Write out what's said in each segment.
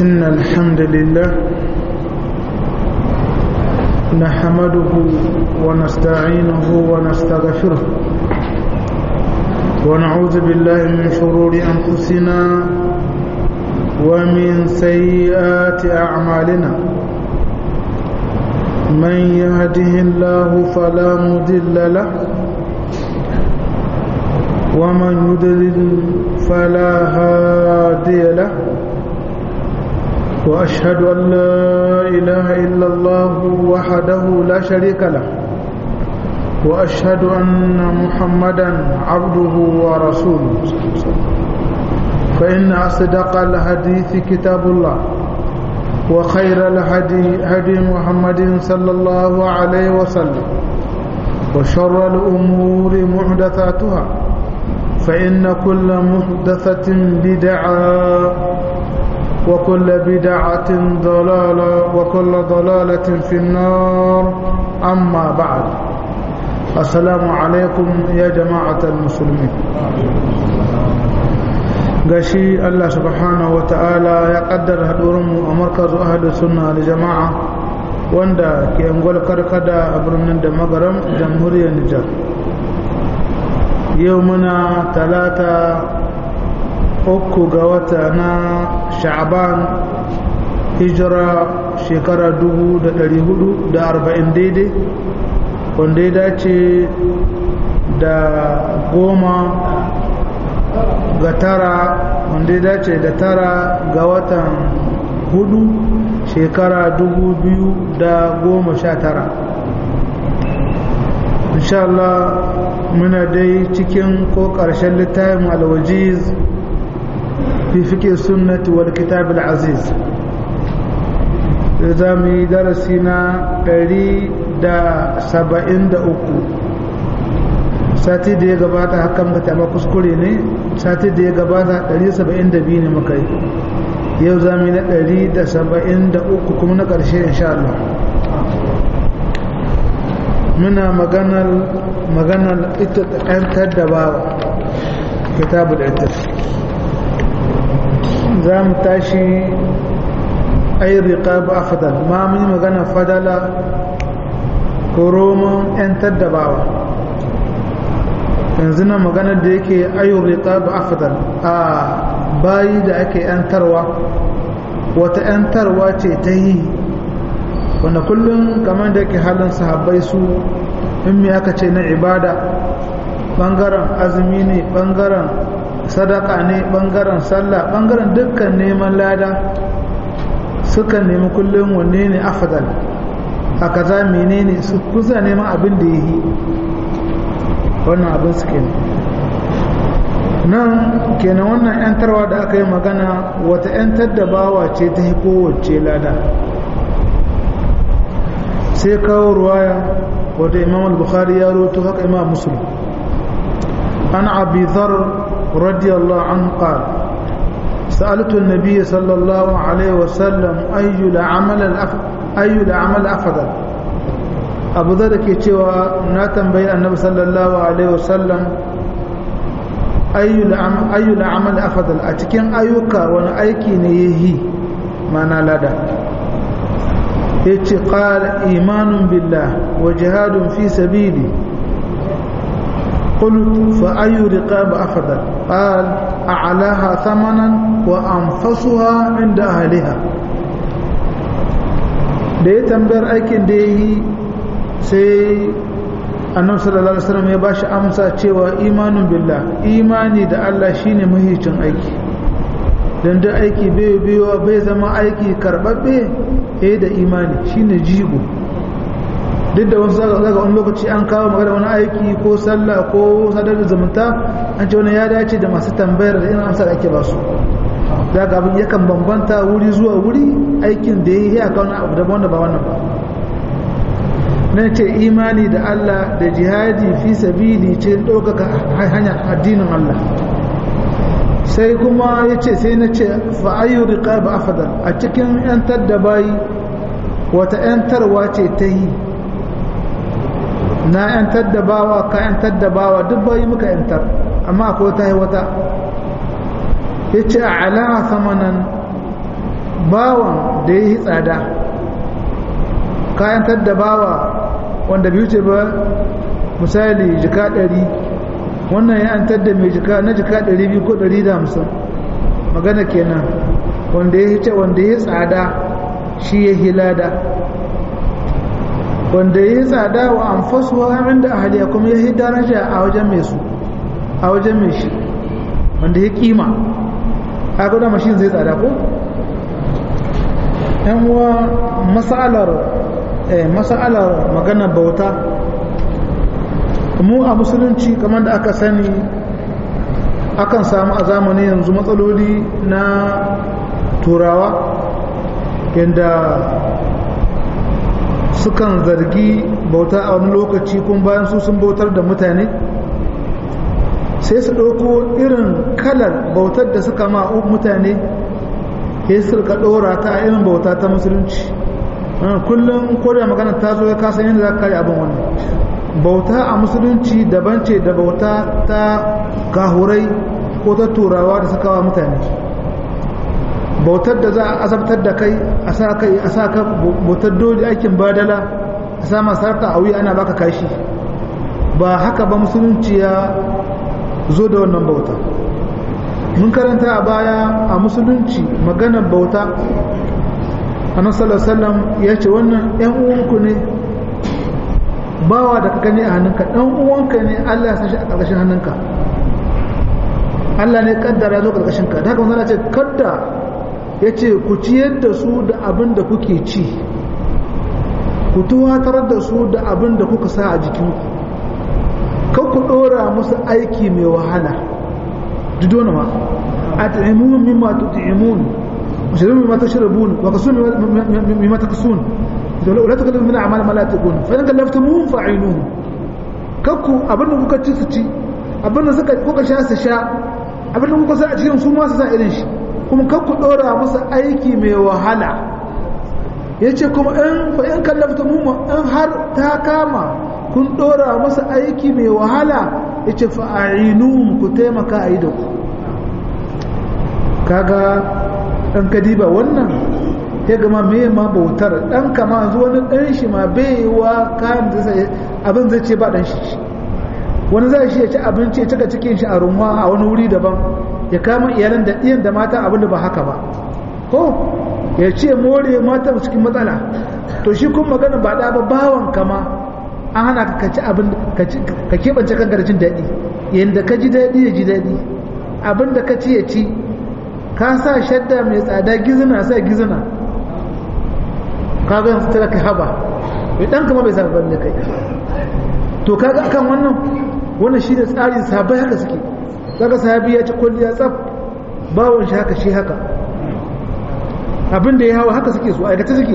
إن الحمد لله نحمده ونستعينه ونستغفره ونعوذ بالله من شرور أنفسنا ومن سيئات أعمالنا من يهده الله فلا مضل له ومن يضلل فلا هادي له وأشهد أن لا إله إلا الله وحده لا شريك له وأشهد أن محمدا عبده ورسوله فإن أصدق الحديث كتاب الله وخير الهدي هدي محمد صلى الله عليه وسلم وشر الأمور محدثاتها فإن كل محدثة بدعة وكل بدعة ضلالة وكل ضلالة في النار أما بعد السلام عليكم يا جماعة المسلمين gashi Allah subhanahu wa ta'ala ya kaddara haɗurinmu a markazu ahadu sunna da jama'a wanda ke angwal karkada a birnin da magaram jamhuriyar Nijar yau muna talata uku ga wata na sha'aban hijira shekara dubu da ɗari hudu da arba'in daidai wanda ya dace da goma ga tara wanda ya dace da tara ga watan hudu shekara dubu biyu da goma sha tara Allah muna dai cikin ko ƙarshen littafin alwajiz fi fike sunnati wal kitab aziz za mu yi darasi na ɗari da saba'in da uku sati da ya gabata hakan ka taɓa kuskure ne sati da ya gabata 172 ne muka yi yau za mu yi na 173 kuma na ƙarshe insha Allah muna maganar maganar ita ƙantar da ba kitabu da ita za mu tashi ayi riƙa ba fadal ma mun yi maganar fadala ko roman 'yantar da bawa yanzu na maganar da yake ayyun riƙa ba afdal a bayi da ake yantarwa wata yantarwa ce ta yi wanda kullum kamar da yake halin sahabbai su in me aka ce na ibada ɓangaren azumi ne ɓangaren sadaka ne ɓangaren sallah ɓangaren dukkan neman lada suka nemi kullum wanne ne afdal a kaza menene su kusa neman abin da ya yi wannan abin su kenan nan kenan wannan yantarwa da aka yi magana wata yantar da bawa ce ta yi kowace lada sai kawo ruwaya wata imam al-bukhari ya roto haka imam muslim an abi dhar radiyallahu anhu qala سألت النبي صلى الله عليه وسلم أي العمل أي العمل أفضل abu da ke cewa na tambayi annabi sallallahu alaihi wasallam ayyul amal afdal a cikin ayyuka wani aiki ne yahi mana lada yace qala imanun billah wa jihadun fi sabili قلت فأي رقاب أفضل قال أعلاها ثمنا وأنفسها عند أهلها da ya tambayar aikin da ya yi sai annabi sallallahu alaihi wasallam ya bashi amsa cewa imanin billah imani da Allah shine mahicin aiki dan da aiki bai biyo bai zama aiki karbabbe eh da imani shine jigo duk da wasu zaga wani lokaci an kawo magana wani aiki ko sallah ko sadar da zumunta an ce wani ya dace da masu tambayar da irin amsa da ake ba su daga abin yakan bambanta wuri zuwa wuri aikin da ya yi a kawo abu daban wanda ba wannan ba na ce imani da Allah da jihadi fi sabili ce ɗaukaka hanyar addinin Allah sai kuma ya ce sai na ce fa'ayyar riƙa ba afadar a cikin ‘yantar da bayi wata ‘yantarwa ce ta yi na ‘yantar da bawa ka ‘yantar da bawa duk bayi muka ‘yantar amma akwai ta yi wata ya ce a alaha samanan bawan da ya yi tsada kayantar da bawa wanda bai wuce ba misali jika ɗari wannan ya an da mai jika na jika ɗari biyu ko ɗari da hamsin magana kenan wanda ya ce wanda ya tsada shi ya hilada wanda ya tsada wa an fasuwa amin da ahaliya kuma ya yi daraja a wajen mai su a wajen mai shi wanda ya kima a guda mashin zai tsada ko yan uwa masalar masalar magana bauta mu a musulunci kamar da aka sani akan samu a zamani yanzu matsaloli na turawa yadda sukan zargi bauta a wani lokaci kun bayan su sun bautar da mutane sai su ɗauko irin kalar bautar da suka ma mutane ya su rika ɗora ta a irin bauta ta musulunci kullum ko da magana ta zo ya kasan yadda za ka kare abin wannan bauta a musulunci daban ce da bauta ta kahurai ko ta turawa da suka wa mutane bautar da za a azabtar da kai a sa kai a sa ka bautar dole aikin badala a sa masarta a wuya ana baka kashi ba haka ba musulunci ya zo da wannan bauta mun karanta a baya a musulunci maganar bauta annabi sallallahu alaihi wasallam ya ce wannan ƴan uwanku ne bawa da ka gani a hannunka ɗan uwanka ne Allah ya san shi a ƙarƙashin hannunka Allah ne kaddara zo ƙarƙashin ka da haka wannan ce kadda ya ce ku ciyar da su da abin da kuke ci ku tuwatar da su da abin da kuka sa a jikinku kan ku ɗora musu aiki mai wahala dudona ma a ta'imun mimma tuti'imun washirin mimma tashrabun wa kasun mimma takasun la tukallifu min a'mal ma la taqun fa in kallaftumuhum fa'inuhum kakku abin da kuka ci su ci abin da suka kuka sha su sha abin da kuka sa a cikin su ma su sa irin shi kuma kan ku ɗora musu aiki mai wahala ya ce kuma in fa'in kallafta mu in har ta kama kun ɗora musu aiki mai wahala ya ce fa'ainu ku taimaka a yi da ku kaga ɗan kadiba wannan ya gama mai ma bautar ɗan kama zuwa wani ɗan shi ma bai wa kayan abin zai ce ba ɗan shi wani zai shi ya ci abinci ya cika cikin shi a runwa a wani wuri daban ya kama iyalan da iyan da mata abinda ba haka ba ko ya ce more mata cikin matsala to shi kun magana ba da ba bawan kama an hana ka ci abin ka keɓance kan garjin daɗi yadda ka ji daɗi ya ji daɗi abin da ka ci ya ci ka sa shadda mai tsada gizina sa gizina ka ga yanzu tara ka haba mai ɗan kama bai sa ban da kai to kaga akan wannan wannan shi da tsarin sabai haka suke kaga sahabi ya ci kulliya tsaf bawon shi haka shi haka abin da ya hawa haka suke so aikata suke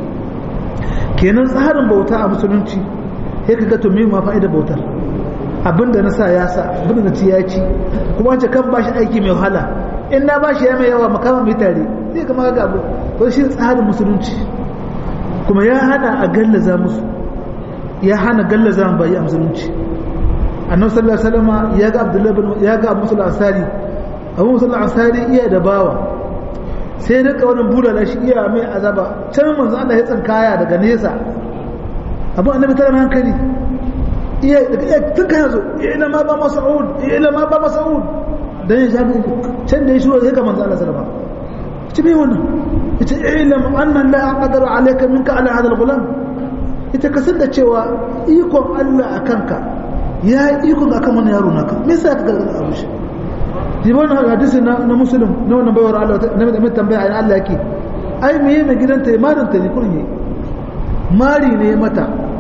kenan tsarin bauta a musulunci ya kaga to me ma fa'ida bautar abin da na sa ya sa abin da na ci ya ci kuma ce kan bashi aiki mai wahala in na bashi ya mai yawa makama mai tare sai kama ga abu to shi tsarin musulunci kuma ya hana a gallaza musu ya hana gallaza bayi a musulunci annabi sallallahu alaihi wasallam ya ga abdullahi bin ya ga musul ansari abu musul ansari iya da bawa sai rika wani bulala shi iya mai azaba can manzo Allah ya tsinkaya daga nesa abu annabi tara hankali iya daga iya tun kana zo ila ma ba mas'ud ila ma ba mas'ud dan ya shafi can da ya shiro sai ga manzo Allah sallallahu alaihi wasallam ce me wannan yace ilam anna la aqdaru alayka minka ala hadha al-ghulam ita kasar da cewa ikon Allah akanka ya yi ikon akan wani yaro naka me yasa ka gargada abu shi ji wannan hadisi na na muslim na wannan bayar Allah na mai tambaya ai Allah yake ai me mai gidanta ya marin ta ne kurin mari ne mata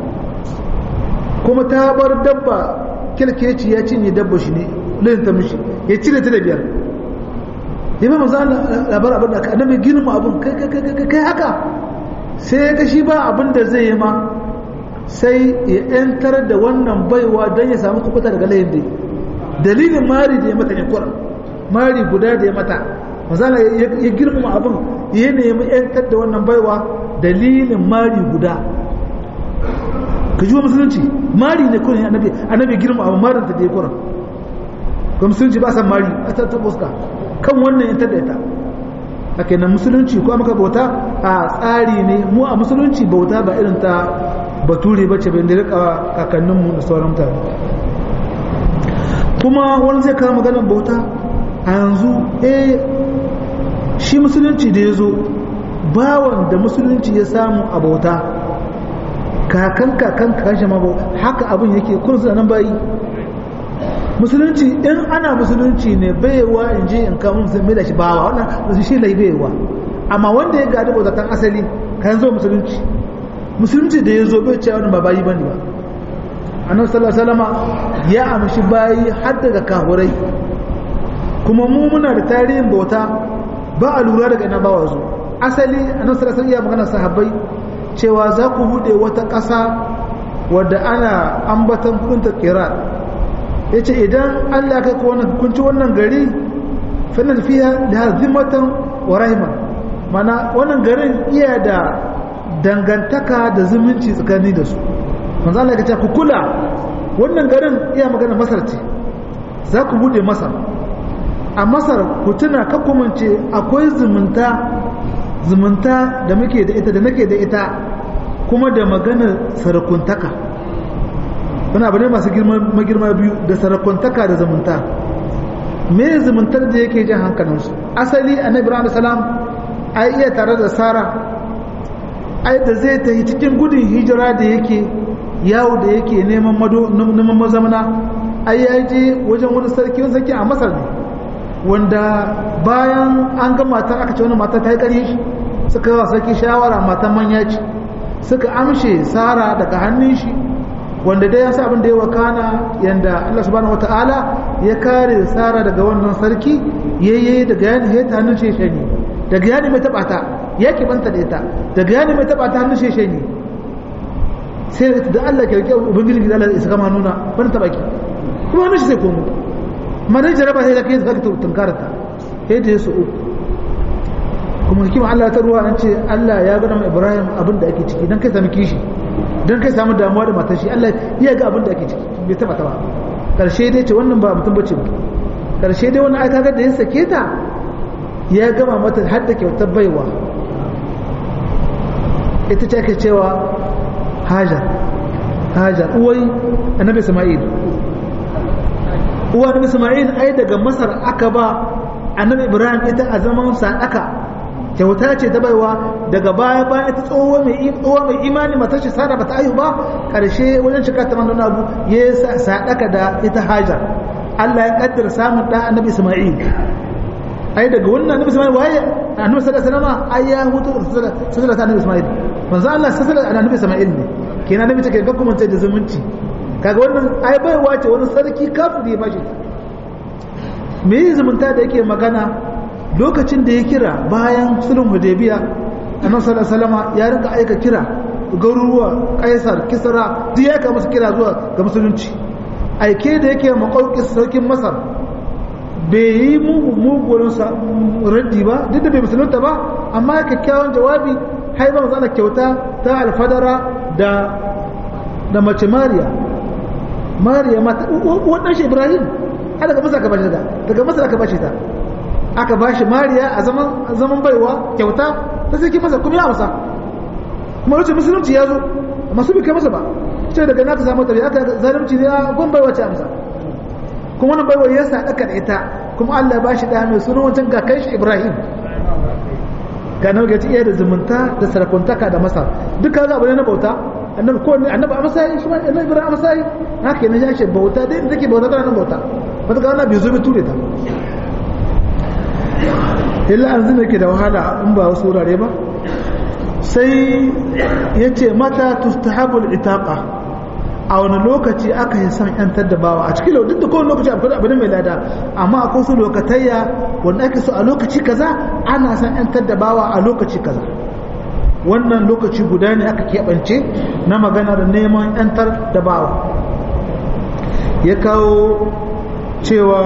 kuma ta bar dabba kilkeci ya cinye dabba shi ne layin ta mishi ya cire ta da biyar ya ba maza labar abin da annabi girma abin kai kai haka sai ya ga shi ba abin da zai yi ma sai ya ‘yantar da wannan baiwa don ya samu kubuta daga layin dai dalilin mari da ya mata yankura mari guda da ya mata mazala ya girmama abin ya nemi ‘yantar da wannan baiwa dalilin mari guda ka ji wa musulunci mari ne kurin annabi annabi girma abin marin ta da ya kurin ga musulunci ba san mari a ta fuska kan wannan ‘yantar da ita ake na musulunci ko maka bauta a tsari ne mu a musulunci bauta ba irin ta bature ba ce bai da rika kakanninmu da sauran mutane kuma wani zai kawo maganar bauta a yanzu eh shi musulunci da ya zo bawan da musulunci ya samu a bauta kakan kakan kashe ma haka abin yake kun suna nan bayi musulunci in ana musulunci ne baiwa in je in kawo musulmi da shi bawa wannan shi lai baiwa amma wanda ya gadi bautatan asali kan zo musulunci musulunci da ya zo bai cewa wani ba bayi bane ba annabi sallallahu alaihi wasallam ya amshi bayi har daga kahurai kuma mu muna da tarihin bauta ba a lura daga ina bawa zo asali annabi sallallahu alaihi wasallam ya magana sahabbai cewa za ku bude wata ƙasa wadda ana ambatan kudin ta kira yace idan Allah kai ku wannan kunci wannan gari fannan fiha da hazimatan wa rahima mana wannan garin iya da dangantaka da zumunci tsakani da su manzo Allah ya ce ku kula wannan garin iya magana Masar ce za ku bude Masar a Masar ku tuna ka kumance akwai zumunta zumunta da muke da ita da nake da ita kuma da maganar sarakuntaka wani abu ne masu girma biyu da sarakuntaka da zumunta me zumuntar da yake jan hankalinsu asali annabi ibrahim salam ai iya tare da sara ai da zai ta cikin gudun hijira da yake yawo da yake neman neman mazamana ai ya je wajen wani sarki wani sarki a masar ne wanda bayan an ga matar aka ce wani matar ta yi ƙarfi suka yi wa sarki shawara matan manya ce suka amshe sara daga hannun shi wanda dai ya sa abin da ya wakana yanda Allah subhanahu wata'ala ya kare sara daga wannan sarki yayye daga yani ya ta hannun sheshe ne daga yani mai taba ta ya banta da ita daga yani mai taba ta hannun sheshe ne sai da Allah ke rike ubangiji da Allah ya saka nuna ban taba ki kuma hannun shi sai komo mana jaraba sai da kai zaka tunkarata sai da yasu uku kuma hikima Allah ta ruwa an ce Allah ya gana mai Ibrahim abin da ake ciki dan kai sami kishi dan kai samu damuwa da matar shi Allah ya ga abin da ake ciki bai taba taba karshe dai ce wannan ba mutum bace ba karshe dai wannan aika da ya sake ta ya gama mata har da kyautar baiwa ita ce ake cewa Hajar Hajar uwai Annabi Isma'il uwa Annabi Isma'il ai daga Masar aka ba Annabi Ibrahim ita a zaman sadaka kyauta ce ta baiwa daga baya baya ta tsoho mai tsoho mai imani matar shi sada bata ayu ba karshe wajen shiga ta manzon abu ya sadaka da ita hajar Allah ya kaddara samun da annabi Isma'il ai daga wannan annabi Isma'il waye annabi sallallahu alaihi wasallam ai ya hutu sallallahu annabi Isma'il manzo Allah sallallahu alaihi annabi Isma'il ne kenan annabi take ga kuma da zumunci kaga wannan ai baiwa ce wani sarki kafiri ya bashi me zumunta da yake magana lokacin da ya kira bayan sulhun hudaybiya annabi sallallahu alaihi wasallam ya rinka aika kira garuruwa kaisar kisra duk ya ka musu kira zuwa ga musulunci aike da yake makauki sarkin masar bai yi mugurin raddi ba duk da bai musulunta ba amma kyakkyawan jawabi haibar zana kyauta ta alfadara da da mace mariya mariya mata wannan shi ibrahim har daga masa aka bashi ta daga masa aka bashi ta aka bashi mariya a zaman zaman baiwa kyauta ta sai masa kuma ya amsa kuma wuce musulunci ya zo amma su bi kai masa ba ce daga naka samu tabi aka zalunci ne a gon baiwa ce amsa kuma wannan baiwa ya sa daka da ita kuma Allah ba shi da mai sunan wancan ga kai shi Ibrahim ga nan ga iya da zumunta da sarakuntaka da masa duka ga abu ne na bauta annabi ko annabi a masayi shi ma annabi Ibrahim a masayi haka ne ya ce bauta dai da take bauta tana bauta wata ga annabi zo bi ture ta illa an zina ke da wahala in ba wasu wurare ba sai ya ce mata tustahabul itaqa a wani lokaci aka yi son yantar da bawa a cikin duk da kowane lokaci akwai abu mai lada amma akwai su lokatayya wanda ake so a lokaci kaza ana son yantar da bawa a lokaci kaza wannan lokaci guda ne aka keɓance na magana da neman yantar da bawa ya kawo cewa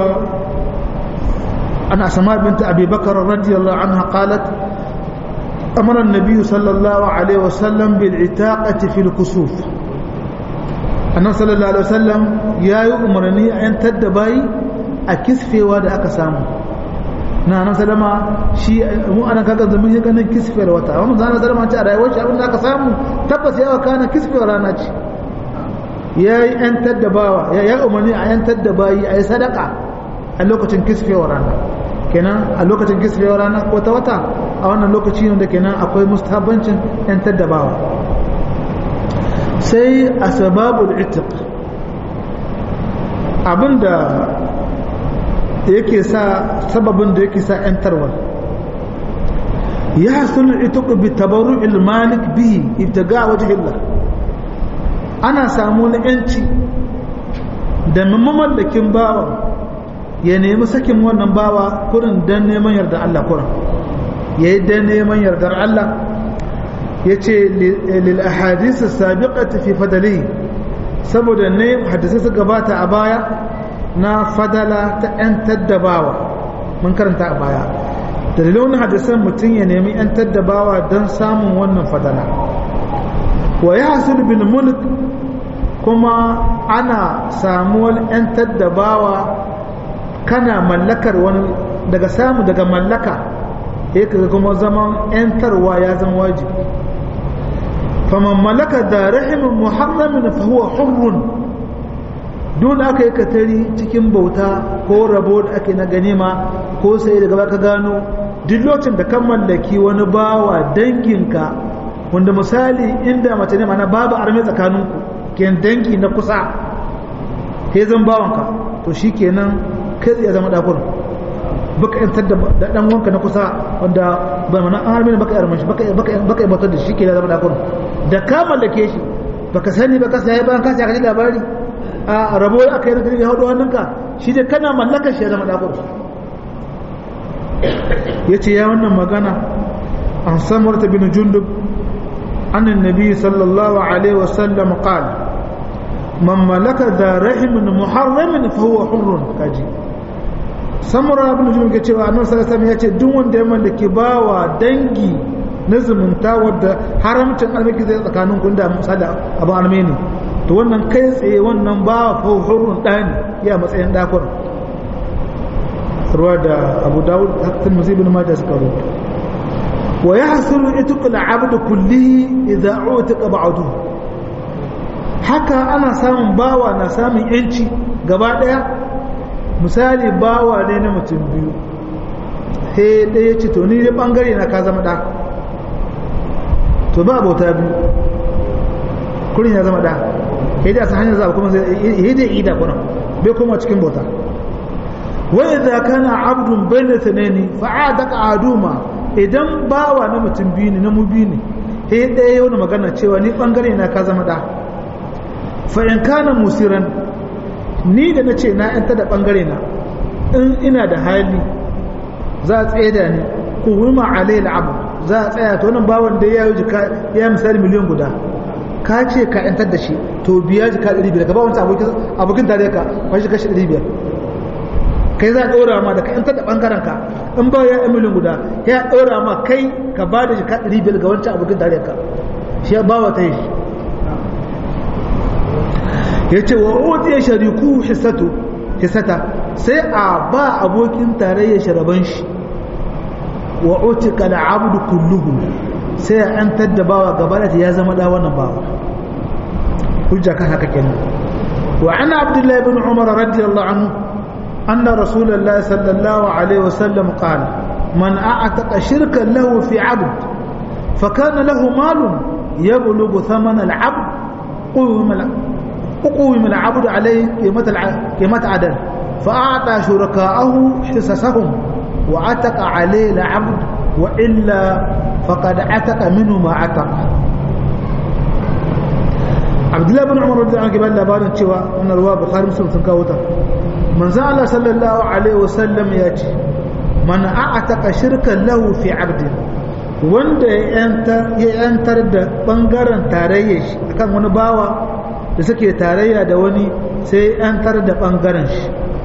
ana sama binta abubakar radiyallahu anha qalat أمر النبي صلى الله عليه وسلم بالعتاقة في الكسوف annabi sallallahu alaihi wasallam ya yi umarni a yan taddabai a kisfewa da aka samu na nan salama shi mu ana kaga zaman ya ganin kisfiyar wata amma zan salama ce a rayuwar shi abin da aka samu tabbas ya kana kisfiyar rana ce ya yi yantar da bawa ya yi umarni a yantar da bayi a yi sadaka a lokacin kisfiyar rana kenan a lokacin kisfiyar rana ko ta wata a wannan lokaci ne da kenan akwai mustahabbancin yantar da bawa sai asbabul itiq abinda yake sa sababin da yake sa ‘yantarwa ya hasulun ita ku bi tabaru ilmalik bihi ibtaga waje illa ana samu na ‘yanci da mamallakin bawa ya nemi sakin wannan bawa kurin don neman yardar Allah kurin ya yi don neman yardar Allah ya ce lil ahadisi sabiqati fi fadali saboda ne hadisai su gabata a baya na fadala ta 'yantar da bawa mun karanta a baya dalilin hadisan mutum ya nemi 'yantar da bawa don samun wannan fadala wa ya hasul bil mulk kuma ana samuwar 'yantar da bawa kana mallakar wani daga samu daga mallaka ya kaga kuma zaman 'yantarwa ya zama wajibi faman mallaka da rahimin muharramin fa huwa hurrun dole aka yi katari cikin bauta ko rabo da ake na ganima ko sai daga baka gano duk lokacin da kan mallaki wani bawa danginka wanda misali inda mace ne mana babu arme tsakaninku ken dangi na kusa sai zan bawanka to shi kenan kai tsaye zama dakur baka yantar da dan wanka na kusa wanda ba mana arme baka yarman shi baka baka bautar da shi kenan zama dakur da ka mallake shi baka sani baka sai bayan ka ji labari a rabo aka yi na ya haɗu hannunka shi dai kana mallakar shi ya zama ɗakur ya ce ya wannan magana an samar ta bin jundub annin nabi sallallahu alaihi wasallam qal man malaka da rahimin muharramin fa huwa hurrun kaji samura bin jundub ke cewa annabi sallallahu alaihi ya ce duk wanda ya mallaki bawa dangi na zumunta wadda haramcin almaki zai tsakanin kun da misali abin armeni to wannan kai tsaye wannan ba hurun ɗani ya matsayin ɗakon ruwa da abu dawud hakan musibin mata suka rubuta wa ya hasulu ituqul abdu kullihi idza utiqa ba'du haka ana samun bawa na samun yanci gaba daya misali bawa ne na mutum biyu sai ɗaya ce to ni dai bangare na ka zama ɗa to ba bauta biyu kurin ya zama ɗa sai dai a hanyar zaɓa kuma zai dai ida kuna bai koma cikin bauta wa idza kana abdun bayna thanaini fa adaka aduma idan bawa na mutum biyu ne na mu biyu ne sai ɗaya yau magana cewa ni bangare na ka zama da fa in kana musiran ni da na ce na yanta da bangare na in ina da hali za a tsaye da ni ku wima alayhi abu za a tsaya to wannan bawan da ya yi ya misali miliyan guda ka ce ka yantar da shi to biya jika 500 ka ba wancan abokin tare ka kwashi kashi 500 kai za a ɗora ma da ka yantar da ɓangaren ka in ba ya emilin guda ya ɗora ma kai ka ba da jika 500 ga wancan abokin tare ka shi ya ba wa ta yi ya ce wa otiya shariku hissata sai a ba abokin tarayya sharaban shi wa otika da abudu kulluhu sai a yantar da bawa gaba da ya zama da wannan bawa hujja kan haka kenan wa ana abdullahi ibn umar radiyallahu anhu anna rasulullahi sallallahu alaihi wasallam qala man a'taqa shirkan lahu fi 'abd fa kana lahu malun yablughu thaman al-'abd قوم العبد عليه قيمة قيمة عدل فأعطى شركاءه حصصهم وعتق عليه العبد وإلا فقد عتق منه ما عتق عبد الله بن عمر رضي الله عنه قال labarin cewa wannan ruwa bukhari muslim sun kawo ta manzo Allah sallallahu alaihi wasallam ya ce man a'ataka shirkan lahu fi 'abdi wanda ya yantar da bangaren tarayya shi akan wani bawa da suke tarayya da wani sai yantar da bangaren shi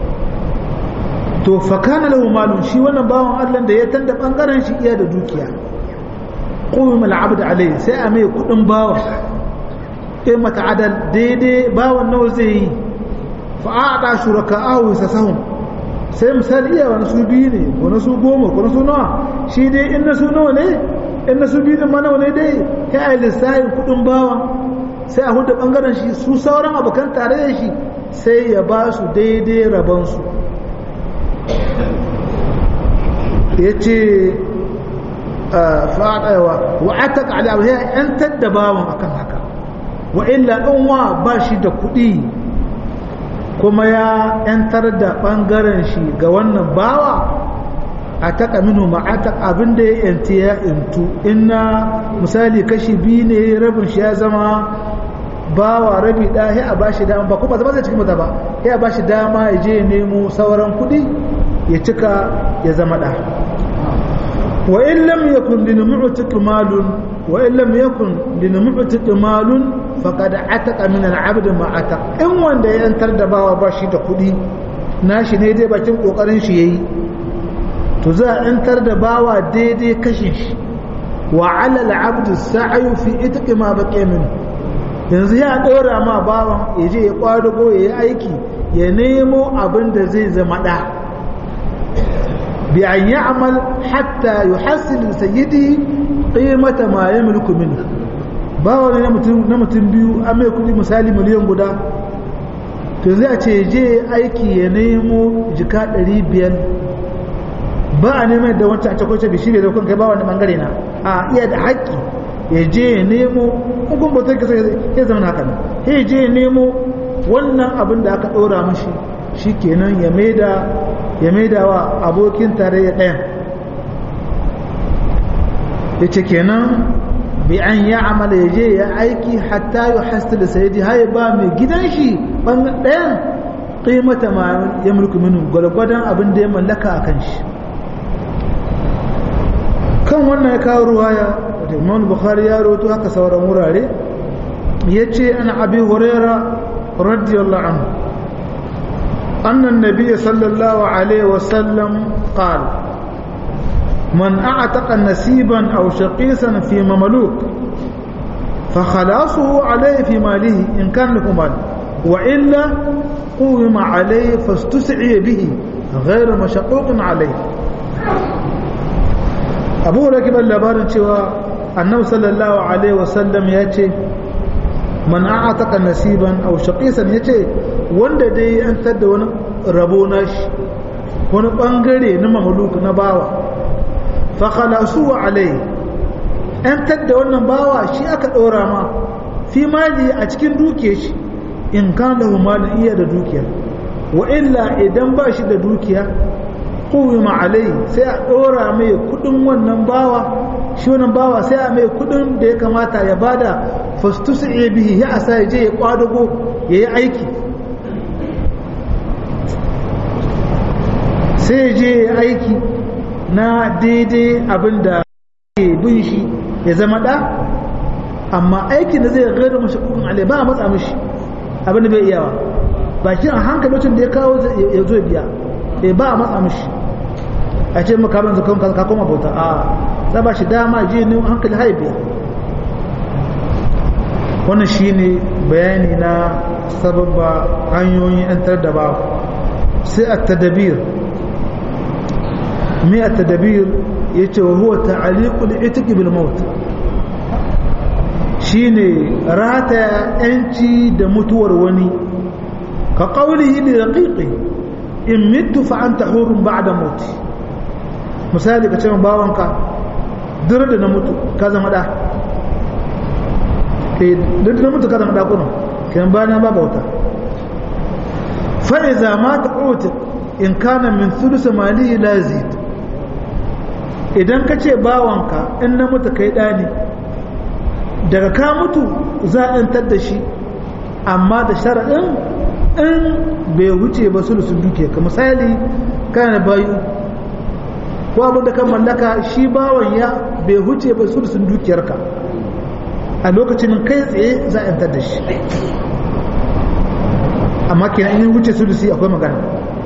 to fakana lahu malun shi wannan bawan Allah da ya tanda bangaren shi iya da dukiya qum al-abd alayhi sai a mai kudin bawa eh mata adal daidai bawan nawa zai yi fa aada shuraka'ahu sasahum sai misali iya wani su biyu ne ko na su goma ko na su nawa shi dai in na su nawa ne in na su biyu din ma nawa ne dai ya yi lissafin kudin bawa sai a hudu bangaren shi su sauran abokan tare da shi sai ya ba su daidai rabansu ya ce faɗawa wa ataka ala ya yantar da bawan akan haka wa illa in wa ba shi da kuɗi kuma ya yantar da ɓangaren shi ga wannan bawa a taka minu ma'atak abin da ya yanti ya intu inna misali kashi biyu ne rabin shi ya zama bawa rabi ɗaya ya ba shi dama ba kuma zama zai cikin mata ba ya ba shi dama ya je nemo sauran kuɗi ya cika ya zama ɗa wa in lam yakun lil mu'tiq malun wa in lam yakun lil mu'tiq malun faqad ataqa min al 'abd ma ataq in wanda ya yantar da bawa ba shi da kuɗi nashi ne dai bakin kokarin shi yayi to za a yantar da bawa daidai kashin shi wa 'ala al 'abd sa'yu fi itqi ma baqiya min yanzu ya dora ma bawan ya je ya kwadugo ya yi aiki ya nemo abin da zai zama da بأن يعمل حتى يحصل لسيده قيمة ما يملك منه bawa ne na mutum biyu an mai kudi misali miliyan guda to zai a ce je aiki ya nemo jika 500 ba a neman da wancan a cakwace bishi bai zaukun kai ba wani bangare na a iya da haƙƙi ya je ya nemo hukun ba zai kasa ya zama haka nan ya je ya nemo wannan abin da aka ɗora mashi shi kenan ya maida ya maida wa abokin tarayya ɗayan ya ce kenan bi an ya amala ya je ya aiki hatta yi hasta da sayidi haye ba mai gidan shi ɗayan ƙimata ma ya mulki minu gwalgwadon abin da ya mallaka a kan shi kan wannan ya kawo ruwaya da imam bukhari ya roto haka sauran wurare ya ce ana abi huraira radiyallahu anhu أن النبي صلى الله عليه وسلم قال من أعتق نسيبا أو شقيصا في مملوك فخلاصه عليه في ماله إن كان له مال وإلا قوم عليه فاستسعي به غير مشقوق عليه أبو ركب اللبار شوى النبي صلى الله عليه وسلم يأتي man a'ataka nasiban aw shaqisan yace wanda dai an tada wani rabo nashi wani bangare na mamluk na bawa fa khalasu alai an tadda wannan bawa shi aka dora ma fi mali a cikin duke shi in kan lahu malin iya da dukiya wa illa idan ba shi da dukiya qawima alai sai a dora mai kudin wannan bawa shi wannan bawa sai a mai kudin da ya kamata ya bada fastusu iya bihi ya asa ya je ya kwadago ya yi aiki sai ya je ya aiki na daidai abin da ke bin shi ya zama ɗa amma aikin da zai gaida mashi kudin alai ba a matsa mashi abin da bai iyawa ba shi a hankalocin da ya kawo ya zo biya ba a matsa mashi a ce maka ban zakon ka koma bauta a za ba shi dama je ne hankali haibiya wannan shine bayani na sababba hanyoyin yantar da babu sai a tadabir mai a tadabir ya ce wa huwa ta'aliqul itiq bil maut shine rataya yanci da mutuwar wani ka qawlihi li raqiqi in mittu fa anta hurun ba'da mauti misali ka ce min bawanka duk da na mutu ka zama da eh duk na mutu ka zama da kuma kan bana ba bauta fa iza ma ta'uti in kana min thuluth malihi la yazid idan ka ce bawanka in na mutu kai da ne daga ka mutu za a yantar da shi amma da sharaɗin in bai wuce ba sulusun duke ka misali kana bayu ko abin da kan mallaka shi bawan ya bai huce ba sulusun dukiyarka a lokacin kai tsaye za a yantar da shi amma kenan in wuce sulusi akwai magana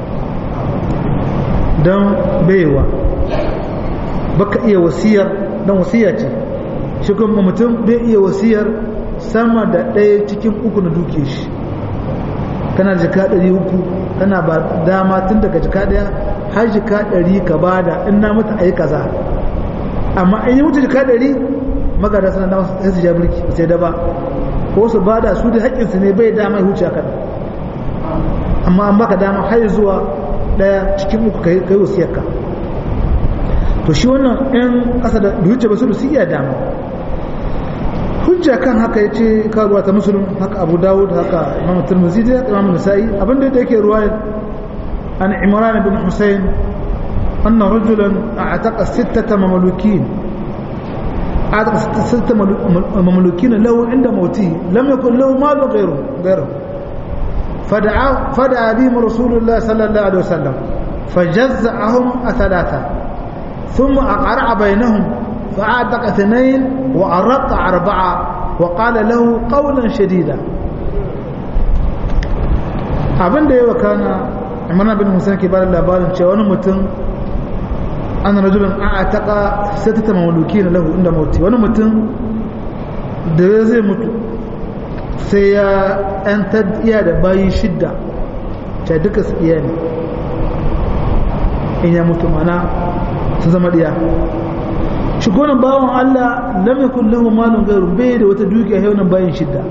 don baiwa baka iya wasiyar don wasiya ce shi kuma mutum bai iya wasiyar sama da ɗaya cikin uku na duke shi kana jika ɗari uku tana ba dama tun daga jika daya har jika ɗari ka bada in na mutu a yi kaza amma in yi mutu jika ɗari magada suna dama sai su ja birki sai da ba ko su bada su da haƙƙinsu ne bai dama ya huce haka amma an baka dama har zuwa ɗaya cikin uku kai kai wasiyarka to shi wannan ɗan ƙasa da huce ba su da su iya dama hujja kan haka yace ka ruwa ta musulun haka abu dawud haka imam tirmidhi da imam nasa'i abinda da yake ruwaya an imran bin husayn anna rajulan a'taqa sittata mamlukin a'taqa sittata mamlukin lahu inda mauti lam yakun lahu malu ghayru ghayru فدعا فدعا بهم رسول الله صلى الله عليه وسلم فجزعهم ثلاثة ثم أقرع بينهم فأعتق اثنين وأرق أربعة وقال له قولا شديدا abin da yawa kana imana bin musa ke bada labarin cewa wani mutum an rajulun a taƙa sai ta mamuluki na lahu inda mauti wani mutum da zai mutu sai ya ‘yantar iya da bayi shidda ta duka su iya ne in ya mutu mana sun zama ɗiya shi gonan bawan Allah lam yakun lahu malun ghayru bai da wata dukiya sai wannan bayin shidda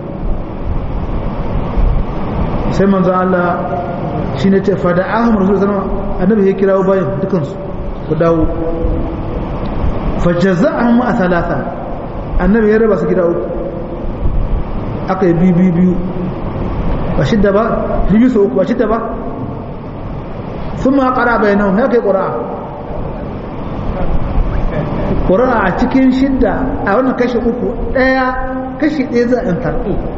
sai manzo Allah shine ce fada ahum rasul sallallahu annabi ya kirawo bayin dukan su ku dawo fajaza'ahum a thalatha annabi ya raba su gida uku aka yi biyu biyu biyu ba shidda ba biyu su uku ba shidda ba sun ma ƙara bayanau ya kai ƙura'a ƙura'a a cikin shidda a wannan kashi uku ɗaya kashi ɗaya za a yantar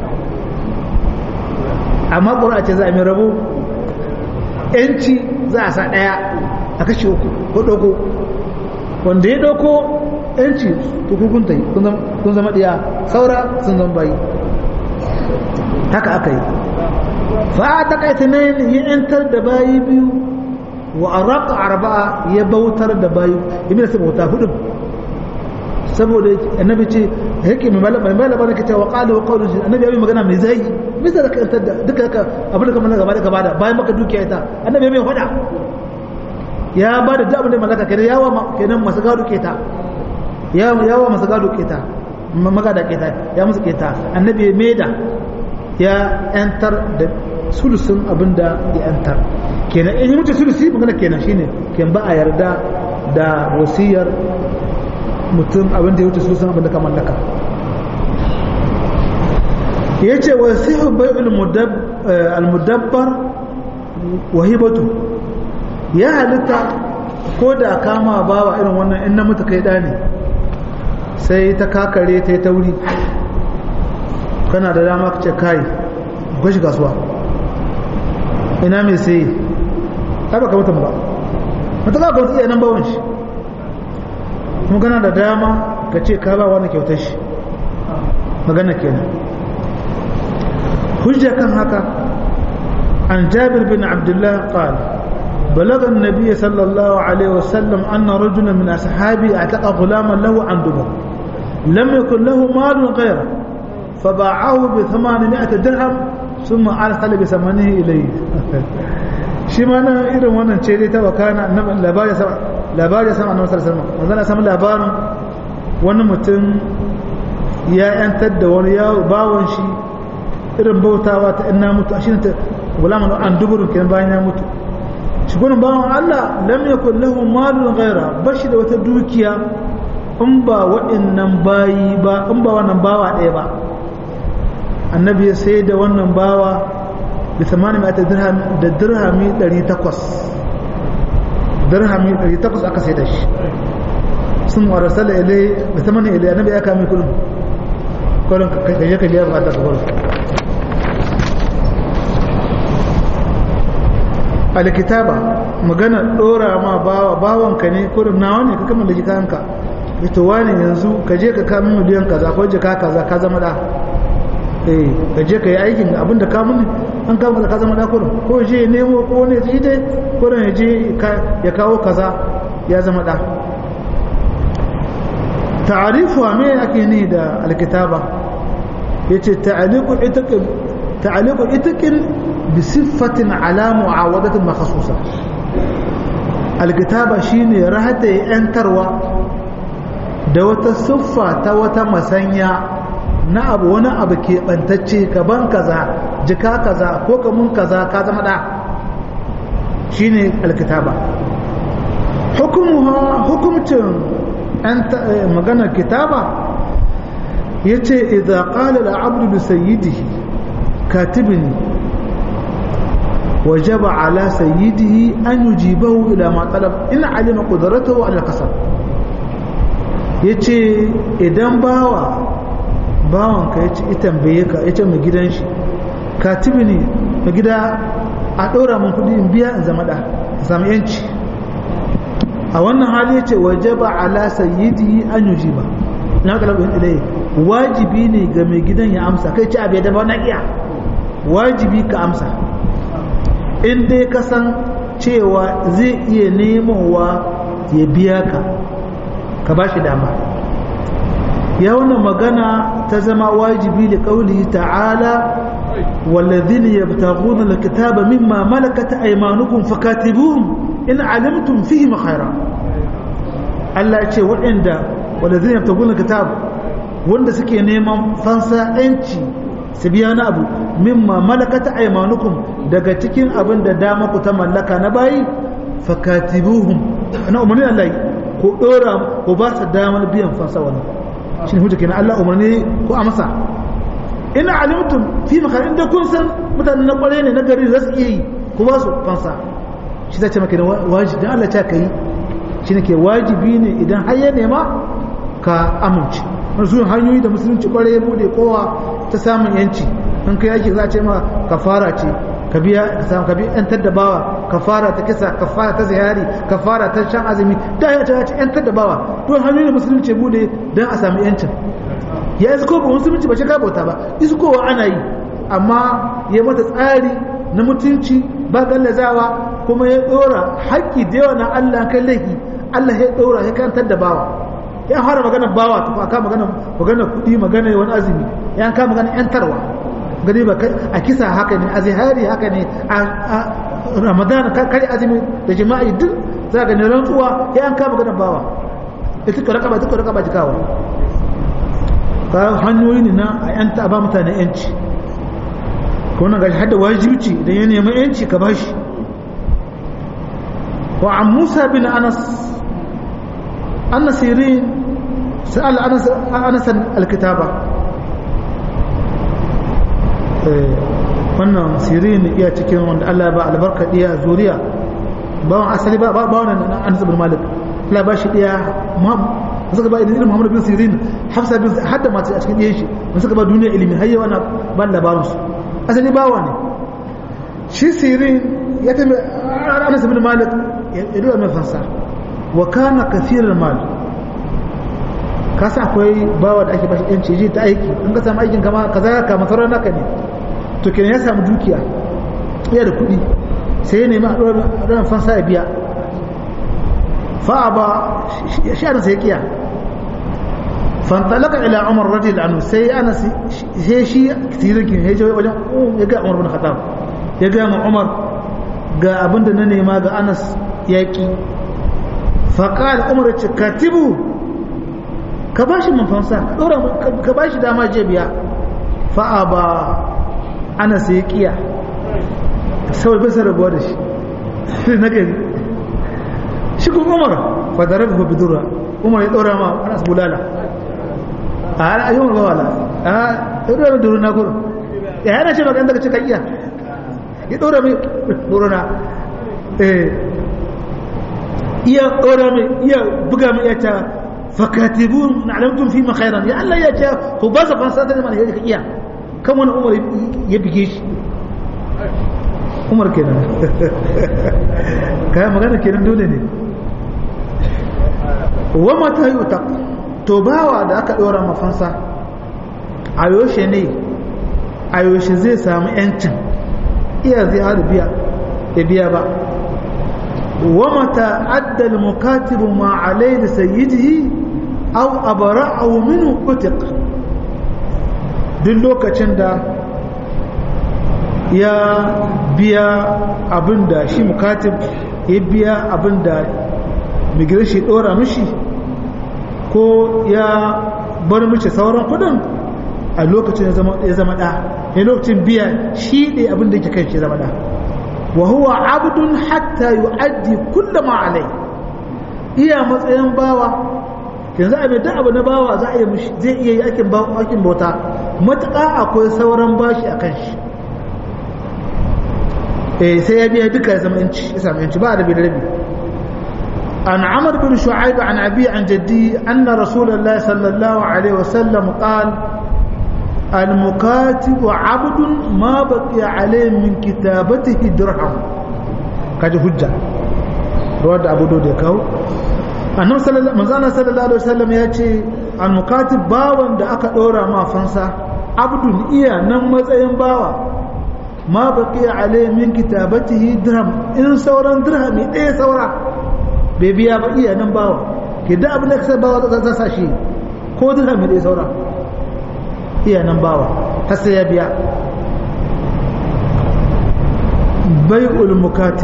amma ƙura'a ce za a mai rabo yanci za a sa ɗaya a kashi uku ko ɗauko wanda ya ɗauko yanci tukukun ta yi kun zama ɗiya saura sun zama bayi haka aka yi fa ta kaita ne ya yantar da bayi biyu wa araka arba'a ya bautar da bayi ibn sai bauta hudu saboda annabi ce yake mai malaba mai malaba ne kace wa qala wa qawlu annabi yayi magana mai zai bisa da kantar da duka haka abin da kamar gaba da gaba da bayan maka dukiya ita annabi mai fada ya ba da duk abin da malaka kenan yawa kenan masu gado keta yawa masu gado keta magada keta ya musu keta annabi ya maida ya yantar da sulusun abin da ya yantar kenan in yi mutu sulusi magana kenan shine ken ba a yarda da wasiyar mutum abin da ya wuce sulusun abin da ka mallaka ya ce wasihu bai almudabbar wahibatu ya halitta ko da kama bawa irin wannan in na mutu kai da ne sai ta kakare ta yi tauri kana da dama ka ce kai gashi kasuwa ina mai sai ai baka mutum ba mata ka ga iya nan bawon shi kuma kana da dama ka ce ka ba wani kyautar shi magana kenan hujja kan haka an jabir bin abdullah qala بلغ النبي صلى الله عليه وسلم أن رجلا من أصحابه اعتق غلاما له عن دبر لم يكن له مال غيره فباعه بثمانمائة درهم ثم أرسل بثمنه إليه shi ma nan irin wannan ce dai ta wakana labari sama labari sama annabi sallallahu alaihi wasallam wannan samu labarin wani mutum ya yantar da wani yawo bawon shi irin bautawa ta inna mutu shi ta gulaman an duburun kenan bayan ya mutu shi gurin bawon Allah lam yakul lahu malun ghaira bashi da wata dukiya in ba waɗannan bayi ba in ba wannan bawa ɗaya ba annabi ya sai da wannan bawa da tsamani mai ta da dirhami 800 dirhami 800 aka sai da shi sun wa rasala ilai da tsamani ilai annabi ya kame kudin kudin kaje ka biya bukata ka kudin alkitaba magana dora ma bawa bawanka ne kudin nawa ne ka kama da jikanka ita wani yanzu ka je ka kamun miliyan kaza ko jika kaza ka zama da eh ka je ka yi aikin abinda ka mun an kawo kaza ka zama da kurin ko je nemo ko ne ji dai kurin ya je ya kawo kaza ya zama da ta'arifu me ake ni da alkitaba yace ta'aliqu itaq ta'aliqu itiqin bi siffatin ala mu'awadatin makhsusa alkitaba shine rahata yantarwa da wata siffa ta wata masanya na abu wani abu ke bantacce ka ban kaza jika kaza ko ka mun kaza ka zama da shine alkitaba hukumuha hukumcin maganar kitaba yace idza qala al-abdu li sayyidihi katibni وجب على سيده أن يجيبه إلى ما طلب إن علم قدرته على القصر yace idan bawa bawanka ya ce ita tambaye ka ya ce mai gidan shi katibi ne mai gida a ɗora mun kuɗi in biya in zama ɗa zama yanci a wannan hali ya ce waje ba ala sayyidi an yuji ba na kalabin ilai wajibi ne ga mai gidan ya amsa kai ce abu ya daba na iya wajibi ka amsa in dai ka san cewa zai iya nemowa ya biya ka ka ba shi dama ya wannan magana ta zama wajibi da kauli ta'ala والذين يبتغون الكتاب مما ملكت أيمانكم فكاتبوهم إن علمتم فيهم خيرا Allah ya ce waɗanda wanda zai yabta gudun kitab wanda suke neman fansa ‘yanci su biya na abu mimma malakata aimanukum daga cikin abin da dama ku ta mallaka na bayi fakatibuhum na umarni Allah ko ɗora ko ba su damar biyan fansa wani shi ne hujja kenan Allah umarni ko amsa ina alimtum fi makar inda kun san mutanen na kware ne na gari za su iya yi ku ba su fansa shi zai ce maka da wajibi dan Allah ta kai shi ne ke wajibi ne idan har ya nema ka amince wasu hanyoyi da musulunci kware ya bude kowa ta samun yanci in kai yaki za a ce ma kafara ce ka biya samu ka biya yantar da bawa kafara ta kisa kafara ta zihari kafara ta shan azumi da ya ce ya ce yantar da bawa to hanyoyi da musulunci bude don a samu yancin ya isko ba musulunci ba shi ka bauta ba iskowa ana yi amma ya mata tsari na mutunci ba gallazawa kuma ya dora haƙƙi da yawa na Allah kan laifi Allah ya dora ya kantar da bawa ya fara magana bawa ta aka magana magana kuɗi magana wani azumi ya ka magana yantarwa gani ba a kisa haka ne a zihari haka ne a ramadan kare azumi da jima'i duk za ga ne rantsuwa ya an ka magana bawa ita ka rakaba ita ka rakaba jikawa ka hanyoyi ne na a yanta ba mutane yanci ko na gashi hada wajibci idan ya nemi yanci ka bashi wa an musa bin anas anas sirin sa'al anas anas alkitaba wannan sirin iya cikin wanda Allah ya ba albarka diya zuriya bawan asali ba ba wannan anas bin malik Allah ba shi diya suka ba irin Muhammad bin Sirin Hafsa bin hadda mace a cikin ɗiyan shi mun suka ba duniya ilimi har yau ana ban labarin su asali bawa ne shi Sirin ya tabi Anas bin Malik ya duba mai fansa wa kana kathirul mal ka sa akwai bawa da ake bashi yanci ji ta aiki in ka samu aikin kama kaza ka masarar naka ne to kenan ya samu dukiya iya da kuɗi sai ya nemi a ɗora fansa ya biya fa ba shi ana sai kiya فانطلق الى عمر رضي الله عنه سي انا سي شي كثير كين هي جوي وجن ya ga Umar bin Khattab ya ga mu Umar ga abinda na nema ga Anas yaki fa qala Umar ce katibu ka bashi mun fansa dora ka bashi dama je biya fa aba Anas ya kiya sai bai sa rabuwa da shi sai na gani shi kuma Umar fa darabahu bidura Umar ya dora ma Anas bulala a yi wani wala a ɗora mai duruna kuro ya yana ce magana daga cika iya ya ɗora mai duruna iya ɗora mai iya buga mai iya ta fakatibu na alamtun fi makhairan ya Allah ya ce ku ba sa fansa ta neman yadda ka iya kan wani umar ya bige shi umar kenan kayan magana kenan dole ne wa mata yi to bawa da aka ɗora mafansa a yoshe ne a yoshe zai samu yancin iya zai haɗu biya ya biya ba wa mata addal mukatibu ma alai da sayyidihi au abara au minu utik duk lokacin da ya biya abinda shi mukatib ya biya abinda migration dora mishi ko ya bar mishi sauran kudin a lokacin ya zama ɗa ne lokacin biya shi ne abinda yake kan shi zama ɗa wa huwa abdun hatta yu'addi kullum alai iya matsayin bawa yanzu a mai abu na bawa za a yi mishi zai iya yi aikin bauta matuƙa akwai sauran bashi a kan shi eh sai ya biya duka ya zama yanci ya samu yanci ba da bi da rabi an amr bin shu'aib an abi an jaddi anna rasulullahi sallallahu alaihi wasallam qala المكاتب عبد ما بقي عليه من كتابته درهم kaji hujja rawar da abu da kawo annabi sallallahu alaihi wasallam ya ce al-mukatib bawan da aka dora ma fansa abdun iya nan matsayin bawa ma baqiya alai min kitabatihi dirham in sauran dirhami ɗaya saura bai biya ba iya nan bawa ke da abin da ka bawa za sa shi ko dirhami ɗaya saura iya nan bawa har sai ya biya bai'ul mukatib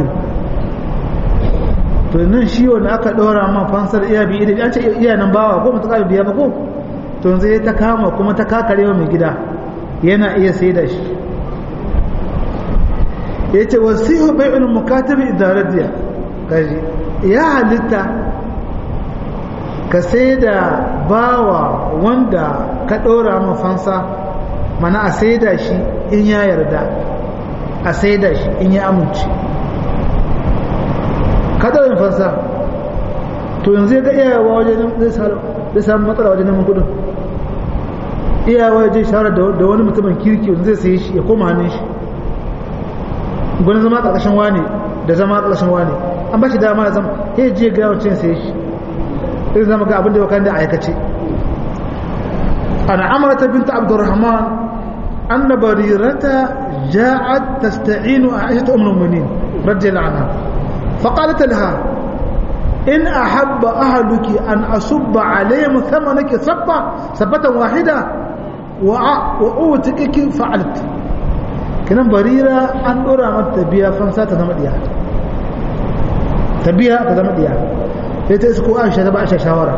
to nan shi wanda aka ɗora ma fansar iya biyu da an ce iya nan bawa ko mutu biya ba ko to yanzu ya ta kama kuma ta kakare wa mai gida yana iya sai da shi ya ce wasihu bai'ul mukatabi idaradiya kaji ya halitta ka sai da bawa wanda ka ɗora ma fansa mana a sai da shi in ya yarda a sai da shi in ya amince kada yin fansa to yanzu ya ga iyawa wajen zai samu matsala wajen neman kudin iyawa ya je shawara da wani mutumin kirki wanda zai sayi shi ya koma hannun shi gwani zama ƙarƙashin wane da zama ƙarƙashin wane an ba shi dama ya zama ya je ga yawon sayi shi zai zama ga abin da ya da aikace ana amarata binta abdurrahman anna barirata ja'at tasta'inu a aishata umar mu'minin radiyallahu anha فقالت لها إن أحب أهلك أن أصب عليهم ثمنك صبة صبة واحدة وأوتكك فعلت كنا بريرة أن أرى ما تبيا فانسا تزمد يا تبيا تزمد يا يتسكو عائشة تبع عائشة شاورة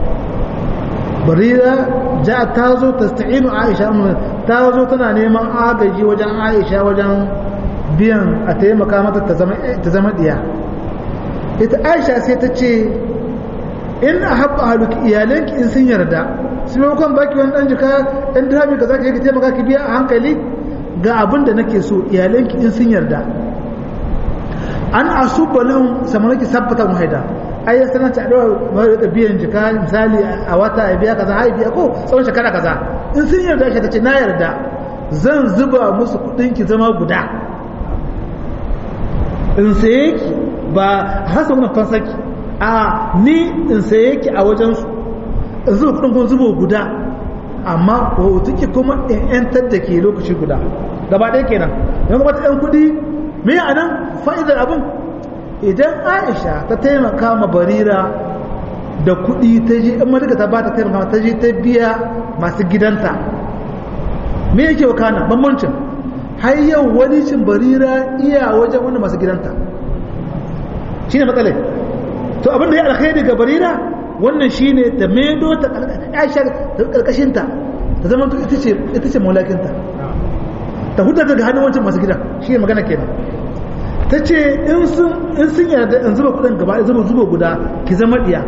بريرة جاءت تازو تستعين عائشة تازو تنا نيمان آغجي وجن عائشة وجن biyan a taimaka mata ta zama diya ita aisha sai ta ce in a haɓa haluki iyalanki in sun yarda su maimakon baki wani ɗan jika ɗan dirhami ka za ka yi ka taimaka ki biya a hankali ga abin da nake so iyalanki in sun yarda an asu balin samanaki sabbatan wahaida ai ya sanar ta ɗaura da biyan jika misali a wata a biya kaza har biya ko tsawon shekara kaza in sun yarda shi ta ce na yarda zan zuba musu kuɗin ki zama guda in saye ki ba hasa wannan fansaki a ni in saye ki a wajensu in zuba kudin kun zubo guda amma hoto ki kuma in yantar da ke lokaci guda gaba ɗaya kenan yan kuma ta yan kudi me a nan fa'idar abin idan aisha ta taimaka ma barira da kudi ta je in madaka ta ba ta taimaka ta je ta biya masu gidanta me yake wakana bambancin har yau wani cin barira iya wajen wani masu gidanta shi ne matsalai to abinda ya alkhairi ga barira wannan shi ne ta medo ta aisha ta karkashinta ta zama ita ce maulakinta ta huta daga hannun wancan masu gidan shi ne magana kenan ta ce in sun yarda in zuba kudin gaba zuba zuba guda ki zama diya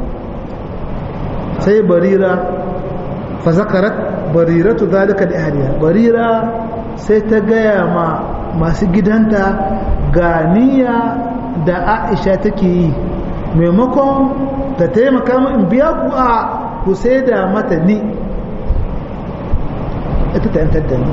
sai barira fa zakarat bariratu zalika li ahliha barira sai ta gaya ma masu gidanta ga niyya da aisha take yi maimakon ta taimaka in biya ku a ku sai da mata ni ita ta yantar da ni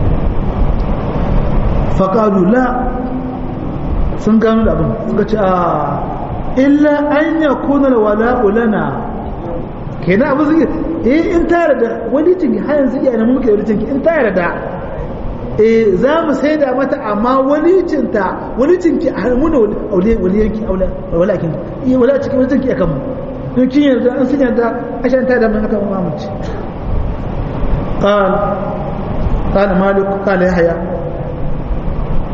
faƙalu la sun gano da abin suka ce a illa an ya kuna wala ulana kenan abin suke eh in tare da wani cinki har yanzu iya na mulki da wani cinki in tare da eh za mu sai da mata amma walicinta walicinki a muna waliyanki walakin iya wala cikin walicinki a kanmu in kin yarda an sun yarda a shan ta da mun haka mamunci قال قال مالك قال يحيى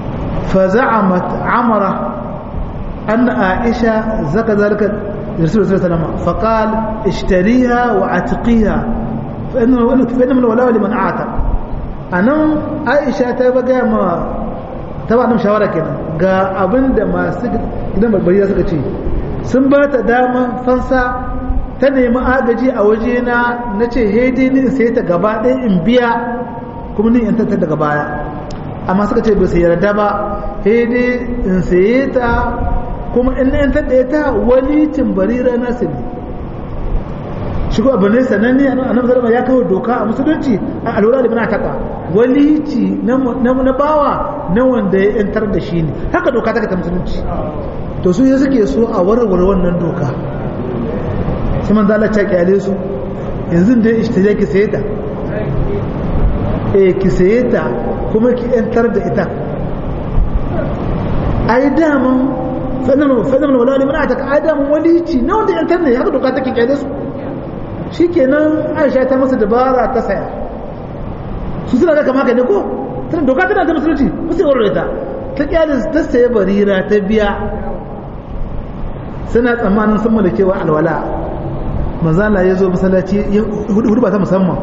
فزعمت عمرة أن عائشة زكى ذلك الرسول صلى الله عليه وسلم فقال اشتريها وعتقيها فإنه فإنما الولاء لمن أعتق أنا عائشة تبقى ما تبقى أنا مشاورة كده ga abin da masu gidan barbariya suka ce sun ba ta dama fansa ta nemi agaji a waje na na ce hede ni in sai ta gaba ɗaya in biya kuma ni in tattar daga baya amma suka ce ba su yarda ba hede in saye ta kuma in na yantar da ita walicin barira nasu ne shi ko abu ne sananne a nan zarama ya kawo doka a musulunci a alwala da taka walici na bawa na wanda ya yantar da shi ne haka doka ta ta musulunci to su ya suke so a warware wannan doka sai man zala ta kyale su yanzu da ishtaje ki saye ta eh ki saye ta kuma ki yantar da ita ai daman sannan sannan wala ne muna ta adam walici na wanda yantar ne haka doka take kyale su shikenan Aisha ta masa dabara ta saya su suna ga kamar ne ko tana doka tana da musulunci musu warware ta ta kyale ta saye barira ta biya suna tsammanin sun malakewa alwala manzala ya zo masallaci hudu ba ta musamman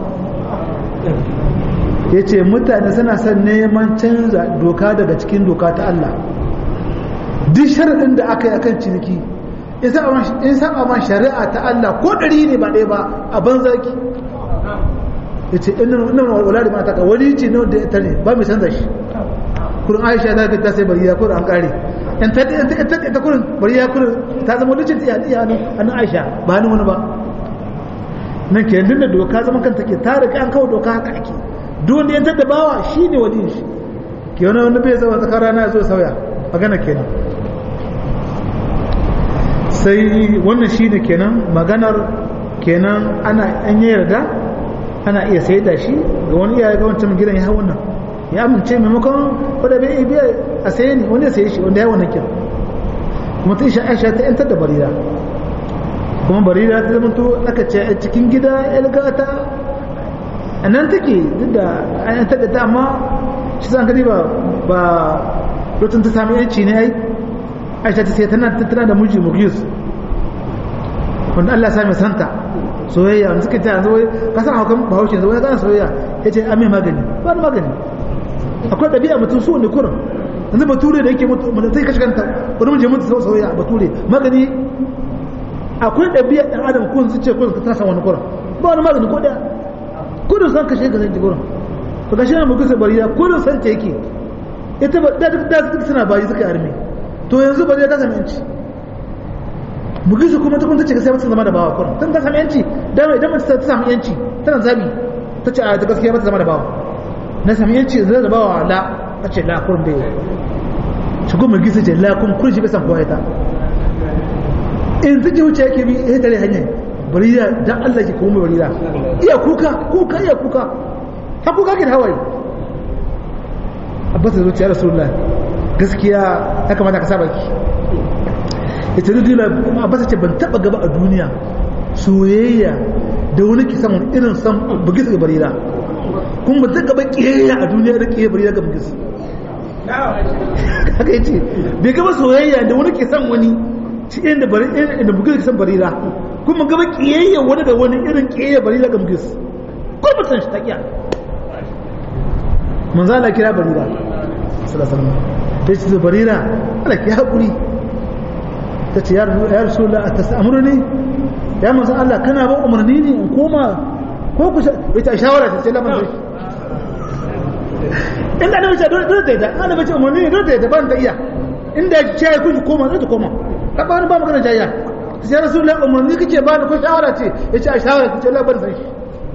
ya ce mutane suna son neman canza doka daga cikin doka ta Allah duk sharaɗin da aka yi akan ciniki in saba ma shari'a ta Allah ko ɗari ne ba ɗaya ba a banzaki ya ce ina wala da mata ka wani ce na wanda ya ne ba mai canza shi kurin aisha ta ta sai bari ya kurin an ƙare in ta ta kurin bari ya kurin ta zama wani cin iya iya hannun aisha ba hannun wani ba nan ke da doka zama kanta ke ta riga an kawo doka haka ake duk wanda yantar da bawa shi ne waliyin shi ke wani wani bai zama tsakar rana ya zo sauya magana kenan sai wannan shi ne kenan maganar kenan ana an yi yarda ana iya sai da shi ga wani iyaye ga wancan gidan ya hau wannan ya amince maimakon wadda bai biya a saye ne wani ya saye shi wanda ya wannan kira kuma ta isha aisha ta yantar da barira kuma barira ta zama to aka ce a cikin gida yalgata a nan take duk da an yantar da ta amma shi zan gani ba ba lokacin ta sami yanci ne ai aisha ta sai tana tattana da miji mugis wanda Allah sami santa soyayya wanda suka ta yanzu wai ka san haukan bahaushe yanzu wai kana soyayya ya ce an mai magani ba da magani akwai ɗabi'a mutum so ne kurin yanzu bature da yake mutu mutum sai kashe kanta wani mun je mutu sau soyayya bature magani akwai ɗabi'a ɗan adam kun su ce kun ka tasa wani kurin ba wani magani ko ɗaya kudin san kashe ka zanci kurin to kashe na mukusa bariya kudin san ta yake ita ba da duk da suna bayi suka arme to yanzu bariya ta sami yanci mugisu kuma ta kun tace gaskiya ta zama da bawa kurin tun ta sami yanci dama idan mace ta sami yanci tana zabi ta ce a ta gaskiya ba ta zama da bawa na sami yanci zai da bawa la ta ce la kurin bai shi kuma mugisu ce la kun kun shi bai san kowa ita in ta wuce yake bi ya tare hanyar bariya dan Allah ki kuma bariya iya kuka kuka iya kuka ha kuka ke da hawaye abbas da zuciya rasulullah gaskiya ya kamata ka saba ki ita dudula abbas ce ban taba gaba a duniya soyayya da wani ki samun irin san bugis ga barira kuma ba ta gaba kiyayya a duniya da kiyayya barira ga bugis haka yace bai gaba soyayya da wani ke san wani shi inda bari inda bugis san barira kuma gaba kiyayya wani da wani irin kiyayya barira ga bugis ko ba san shi ta kiya manzo Allah kira barira sallallahu alaihi wasallam ta ce barira Allah ki hakuri ta ce ya rasulullah atasamuruni ya manzo Allah kana ba umarni ne in koma ko ku ita shawara ta ce la manzo inda ne ce dole dole da ana bace umarni ne dole da ban ta iya inda ya ce ku koma zai ta koma ka ba ni ba magana jayya ta ce rasulullah umarni kake ba ni ko shawara ce yace a shawara ta ce la ban sai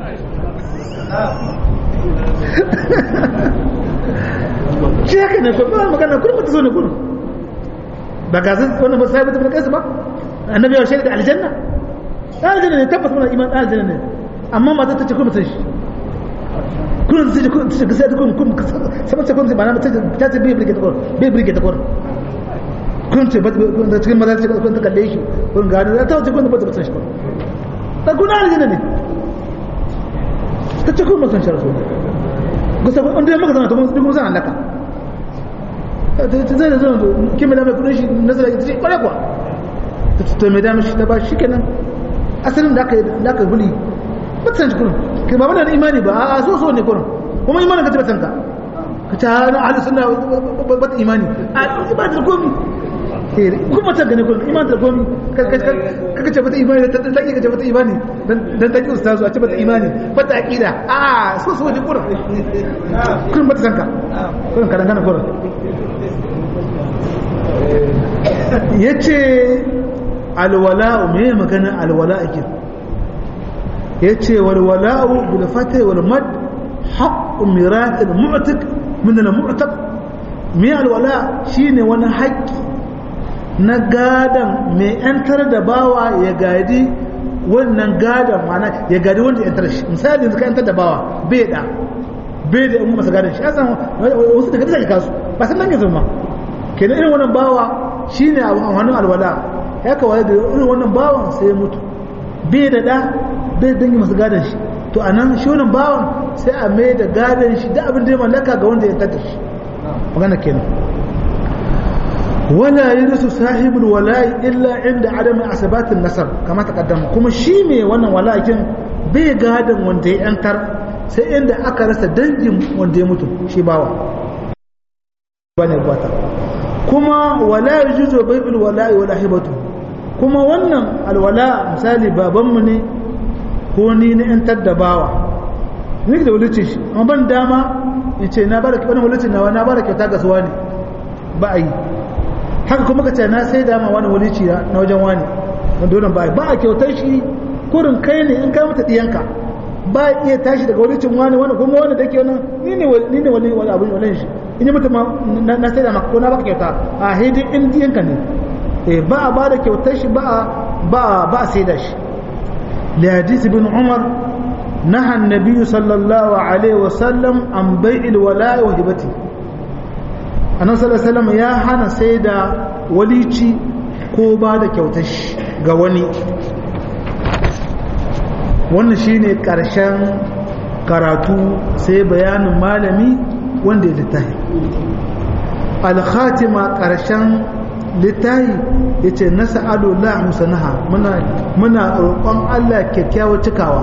shi haka ne ko ba magana kullum ta zo ne kullum ba ga zan wannan ba sai mutum kai su ba annabi ya shaida aljanna aljanna ne tabbas muna iman aljanna ne amma mata ta ce kuma ta shi kullum sai kun ta ga sai kun kun sama ce kun ba na ta ta ce bai brige ta kor bai brige ta kor kun ce ba da cikin maza ce kun ta kalle shi kun ga da ta ce kun ba ta san shi ta kuna aljanna ne ta ce kun mutan shi rasul gusa kun da maka zama to mun duk mun san halaka zai da zai ke mai damar kudin shi na zai ta ce kwarai kuwa ta mai damar shi ta ba shi kenan asalin da aka yi huli ba ta san shi kudin ke ba wani imani ba a so so ne kudin kuma imanin ka ce ba san ka ka ce hana ahalin suna ba ta imani a ba ta komi kuma ta gane kudin imanin ta komi kaka ce ba ta imani ta ta ka ce ba ta imani dan ta ki ustazu a ce ba ta imani ba ta aqida a so so ne kudin kudin ba ta san ka kudin ka dangana kudin ya ce alwala'u me magana alwala'u ya ce walwala'u bil fatih wal mad haqqu mirat al mu'tak min al mu'tak me alwala shine wani haƙƙi na gadan mai yantar da bawa ya gadi wannan gadan mana ya gadi wanda yantar shi misali yanzu ka yantar da bawa bai da bai da umma masa gadan shi ya san wasu daga daga kasu ba san nan yanzu ma kenan irin wannan bawa shine abu hannun alwala ya kawai da irin wannan bawan sai ya mutu bai da da bai dangi masu gadon shi to anan shi wannan bawan sai a mai da gadon shi da abin da ya mallaka ga wanda ya tada shi magana kenan wala yurisu sahibul wala'i illa inda adam asabatin nasar kama taqaddama kuma shi mai wannan wala'in bai gadon wanda ya yantar sai inda aka rasa dangin wanda ya mutu shi bawa bane bata kuma wala yajuzu bai'ul wala'i wala hibatu kuma wannan alwala misali babanmu ne ko ni na yantar da bawa ni da wulicin shi amma ban dama in ce na bada wani wulicin nawa na bada kyauta ga suwa ne ba a yi haka kuma ka ce na sai dama wani wulici na wajen wani wanda wannan ba ba a kyautar shi kurin kai ne in kai mata diyanka ba iya tashi daga wulicin wani wani kuma wani da ke wani ni ne ni ne wani wani abin wani shi in yi mutum na sai da ko na baka kyauta a hidin in diyanka ne eh ba a ba da kyautar shi ba a ba ba a sai da shi li hadisi bin umar naha annabi sallallahu alaihi wa sallam an bai'il wala'i wa hibati annabi sallallahu alaihi wasallam ya hana sai da walici ko ba da kyautar shi ga wani wannan shine karshen karatu sai bayanin malami wanda ya littafi al-khatima karshen littafi ya ce na sa'adullah musanaha muna roƙon Allah kyakkyawar cikawa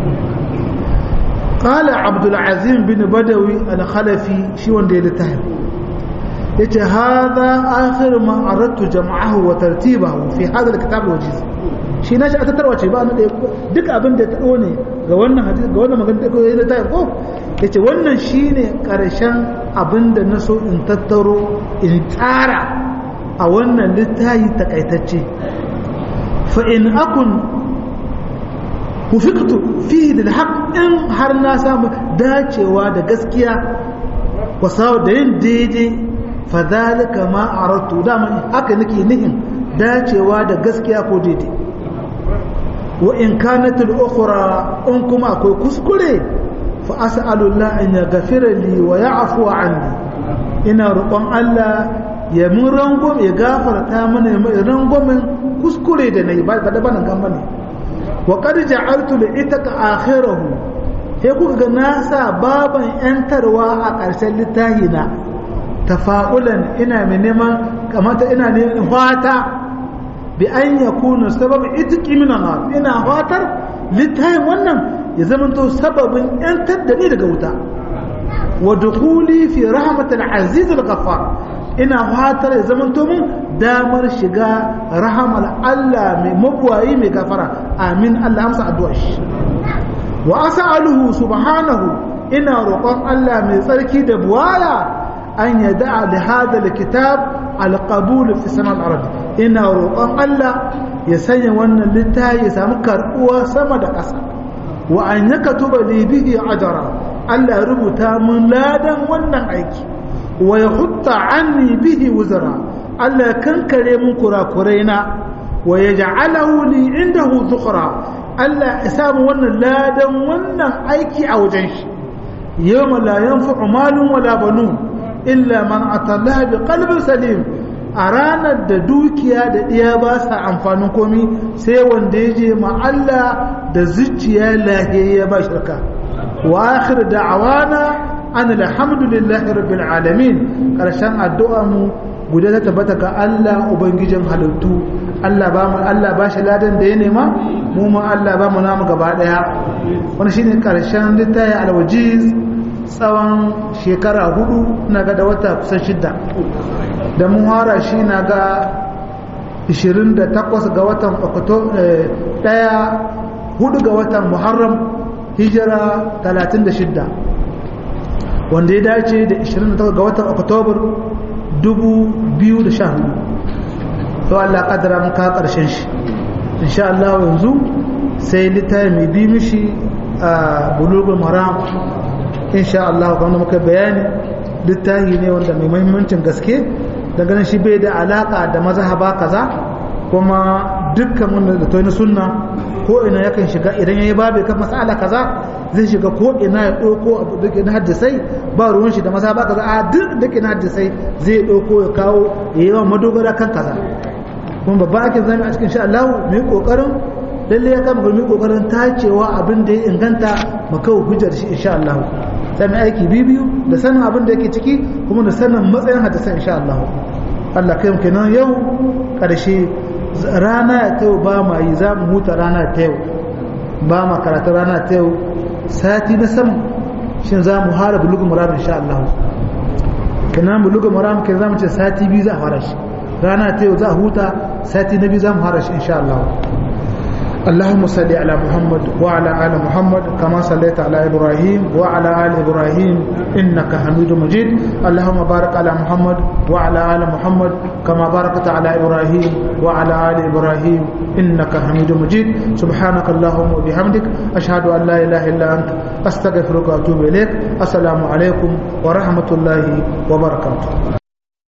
ƙala abdulazim bin badawi al-khalafi shi wanda ya littafi ya ce haza akhir ma arattu jama'ahu wa tartibahu fi hadha al-kitab wajiz shi na shi a tattarwa ce ba na ɗaya duk abin da ya taɗo ne ga wannan hadisi ga wannan magana da ya littafi ko ya ce wannan shine ƙarshen abin da na so in tattaro in tsara a wannan littayi takaitacce fa'in akun hufiktu fi da haƙ in har na samu dacewa da gaskiya wasa da yin daidai fa zalika ma aratu dama haka nake nihin dacewa da gaskiya ko daidai wa in kanatul ukhra in kuma akwai kuskure fa as'alullah an yaghfira li wa ya'fu anni ina roƙon Allah ya mun rangwam ya gafarta mana ya mai rangwamin kuskure da na yi ba da banan gan bane wa qad ja'altu li itaka akhirahu he kuka ga na sa baban yantarwa a ƙarshen littafi na tafa'ulan ina mai neman kamata ina neman fata bi an yakunu sabab itqi min nar ina fatar littafin wannan ya zamanto sababin yantar da ni daga wuta wa dukhuli fi rahmatil aziz al-ghaffar ina fatar ya zama min damar shiga rahamar Allah mai mabuwayi mai gafara amin Allah amsa addu'ar shi wa as'aluhu subhanahu ina roƙon Allah mai tsarki da buwaya an yada li hada alkitab alqabul fi sama al-ard ina roƙon Allah ya sanya wannan littafi ya samu karbuwa sama da ƙasa wa an yakatuba li bihi ajra Allah ya rubuta mun ladan wannan aiki wa ya hutta anni bihi wuzara Allah ya kankare mun kurakuraina wa ya ja'alahu li indahu zukhra Allah ya samu wannan ladan wannan aiki a wajen shi yawma la yanfa'u malun wala banun illa man atallaha bi qalbin salim a ranar da dukiya da iya ba sa amfanin komi sai wanda ya je ma Allah da zuciya lahiyayya ba shirka wa akhir da'awana an alhamdulillahi rabbil alamin karshen addu'a mu guda ta tabbata ga Allah ubangijin halittu Allah ba mu Allah ba shi ladan da ya nema mu ma Allah ba mu namu gaba daya wani shine karshen littafi alwajiz tsawon shekara hudu na ga da wata kusan shidda da mun hara shi na ga 28 ga watan daya hudu ga watan muharram hijira 36 wanda ya dace da 28 ga watan oktobar 2014 to Allah kadara mun ka karshen shi insha Allah yanzu sai littafi mai bi mishi a bulugul maram insha Allah kuma muka bayani littafi ne wanda mai muhimmancin gaske ganin shi bai da alaka da mazhaba kaza kuma dukkan wanda da toyi na sunna ko ina yakan shiga idan yayi babu kan mas'ala kaza zai shiga ko ina ya dauko abu da na hadisai ba ruwan shi da mazhaba kaza a duk da na hadisai zai dauko ya kawo ya yawan madogara kan kaza kuma babba ake zama a cikin sha Allah mu yi kokarin lalle ya kama mu yi kokarin tacewa abin da ya inganta mu kawo hujjar shi insha Allah sai mu aiki bibiyu da sanin abin da yake ciki kuma da sanin matsayin hadisan insha Allah Allah kai mu kenan yau karshe rana ta yau ba ma yi za mu huta rana ta yau ba ma karatu rana ta yau sati na sam shin za mu hara bulugu muram insha Allah kenan bulugu muram kai za mu ce sati biyu za a fara shi rana ta yau za a huta sati na biyu za mu fara shi insha Allah اللهم صل على محمد وعلى آل محمد كما صليت على إبراهيم وعلى آل إبراهيم إنك حميد مجيد اللهم بارك على محمد وعلى آل محمد كما باركت على إبراهيم وعلى آل إبراهيم إنك حميد مجيد سبحانك اللهم وبحمدك أشهد أن لا إله إلا أنت أستغفرك وأتوب إليك السلام عليكم ورحمة الله وبركاته